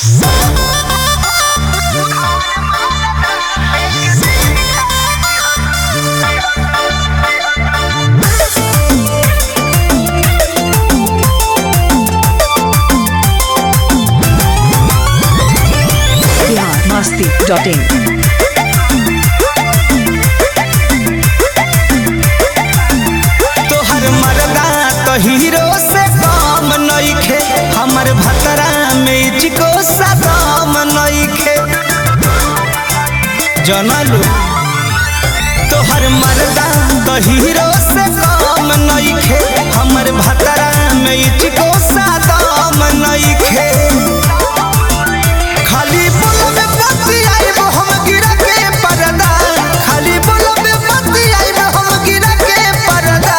Bhasti.in. तोहर मरदा तो हीरो से कम नइखे हमर भतरा में चिको सदम नइखे जनलू तोहर मरदा तो हीरो से कम नइखे हमर भतरा में चिको सदम नइखे खाली बोलबे पति आइब हम गिरा के परदा खाली बोलबे पति आइब हम गिरा के परदा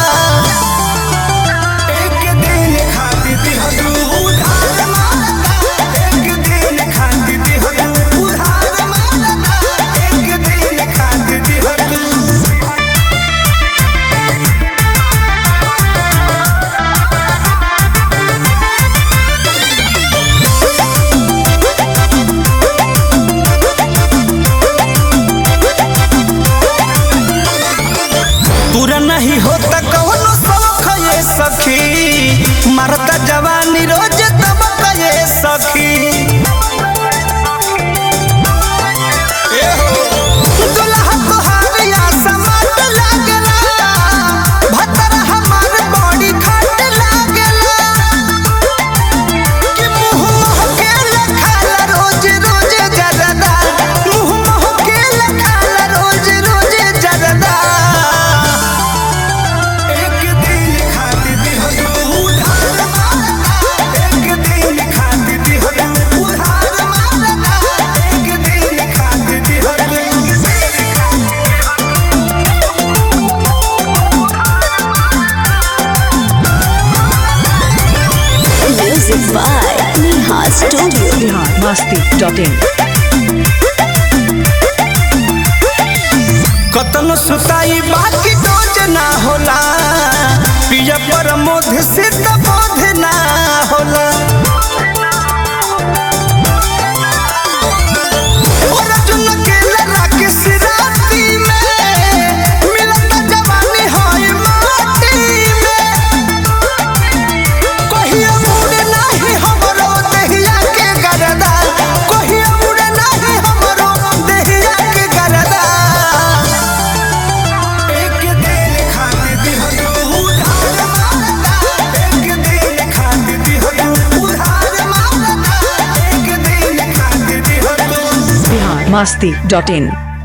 एक दिन खाती थी हदू उधार मारता एक दिन खाती थी हदू उधार मारता एक दिन खाती थी हदू पूरा नहीं होता कौनो शौक ये सखी मरता जवानी रोज दबक ये सखी ए हो, दुल्हा तोहार या समाट लागला, भतरा हमार बड़ी खाट लागला। कि मुँह महकेला खाला रोज रोज जरदा, मुँह महकेला खाला रोज रोज जरदा। एक दिन खाती थी हदू उधार मारता एक दिन खाती थी हदू उधार मारता एक दिन खाती थी हदू Music by Neha Studio. Bihar Bhasti.in. कतनो सुताई बाकी डोज ना होला पिया पर मोध सिद्ध बोध ना होला और अर्जुन के लड़ा के सिराती में मिलता जवानी होई माटी में कहियो मुड़े नाही हमरो देहिया के गरदा कहियो मुड़े नाही हमरो देहिया के गरदा एक दिन खाती थी हदू उधार मारता एक दिन खाती थी हदू उधार मारता एक दिन खाती थी हदू Bihar Bhasti.in.